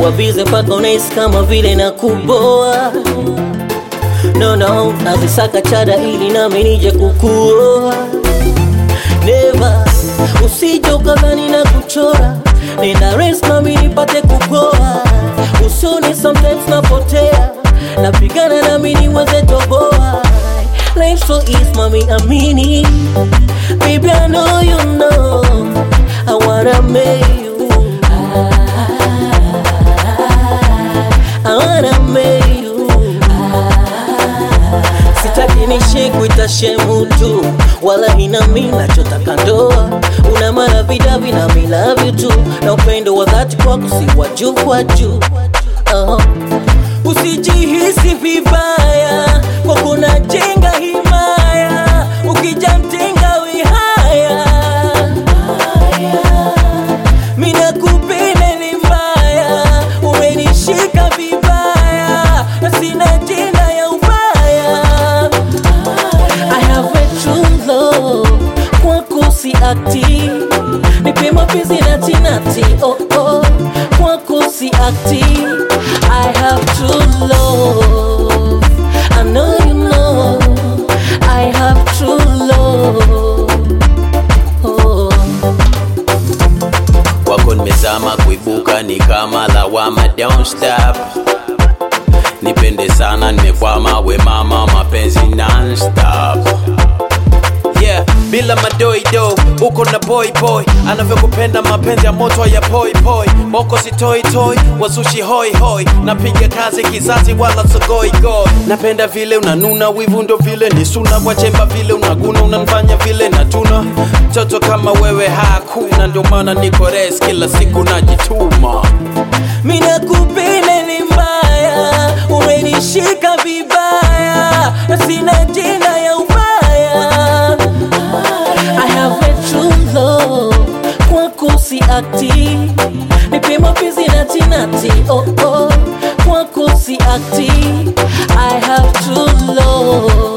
kuwa bize mpaka unahisi kama vile na kuboa no no nazisaka chada ili nami nije kukuoa neva usije ukadhani na kuchora nenda res nami nipate kupoa usoni sometimes napotea napigana nami niweze toboa life so easy mami amini baby I know you know I wanna make you I wanna make you sitaki nishi kuita shemu tu wala ina mi nachotaka ndoa una maravidavi na mi love you tu na upendo wa dhati kwako si wa juu kwa juu uh usijihisi vibaya kwa kuna jenga himaya ukija mtenga wihaya mina kupenda ni mbaya umenishika vibaya na sina jina ya ubaya I have a true love kwako si akti nipe mapenzi nati nati oh oh kwako si akti I have true love I know you know I have true love oh. kwako nimezama kuibuka ni kama lawama don't stop nipende sana nimekwama we mama mapenzi non-stop yeah bila madoido uko na boy boy anavyokupenda mapenzi ya moto ya poi poi moko si toi toi wasushi hoi hoi napiga kazi kizazi wala sogoi goi napenda vile unanuna wivu ndo vile ni suna kwa chemba vile unaguna unanifanya vile natuna mtoto kama wewe hakuna ndio maana niko res kila siku najituma mina kupenda ni mbaya umenishika vibaya na sina jina ya ubaya I have a true love kwako si akti nipe mapenzi nati nati oh oh kwako si akti I have true love